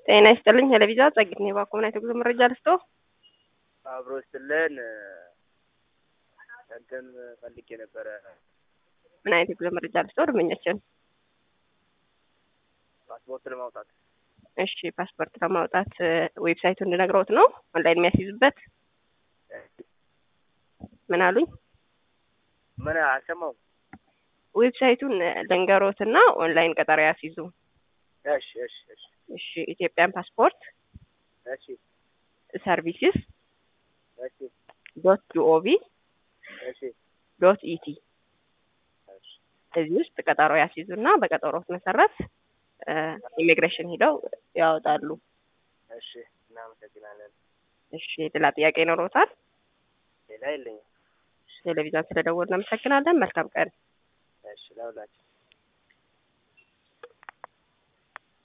ጤና ይስጥልኝ። ቴሌቪዥን ጸጊት ነው ባኮምና የጉዞ መረጃ ልስጦ አብሮ ስትለን እንትን ፈልጌ ነበረ ምን አይነት የጉዞ መረጃ ልስጦ? ደንበኛችን ፓስፖርት ለማውጣት እሺ፣ ፓስፖርት ለማውጣት ዌብሳይቱን እንድነግረውት ነው ኦንላይን የሚያስይዙበት። ምን አሉኝ? ምን አልሰማሁም። ዌብሳይቱን ልንገሮትና ኦንላይን ቀጠሮ ያስይዙ። እሺ እሺ እሺ እሺ፣ ኢትዮጵያን ፓስፖርት እሺ ሰርቪስስ እሺ ዶት ጂኦቪ እሺ ዶት ኢቲ እሺ እዚህ ውስጥ ቀጠሮ ያስይዙና በቀጠሮት መሰረት ኢሚግሬሽን ሂደው ያወጣሉ። እሺ እናመሰግናለን። እሺ ሌላ ጥያቄ ይኖሮታል? ሌላ የለኝም። ቴሌቪዥን ስለደወልን እናመሰግናለን። መልካም ቀን። እሺ ለሁላችን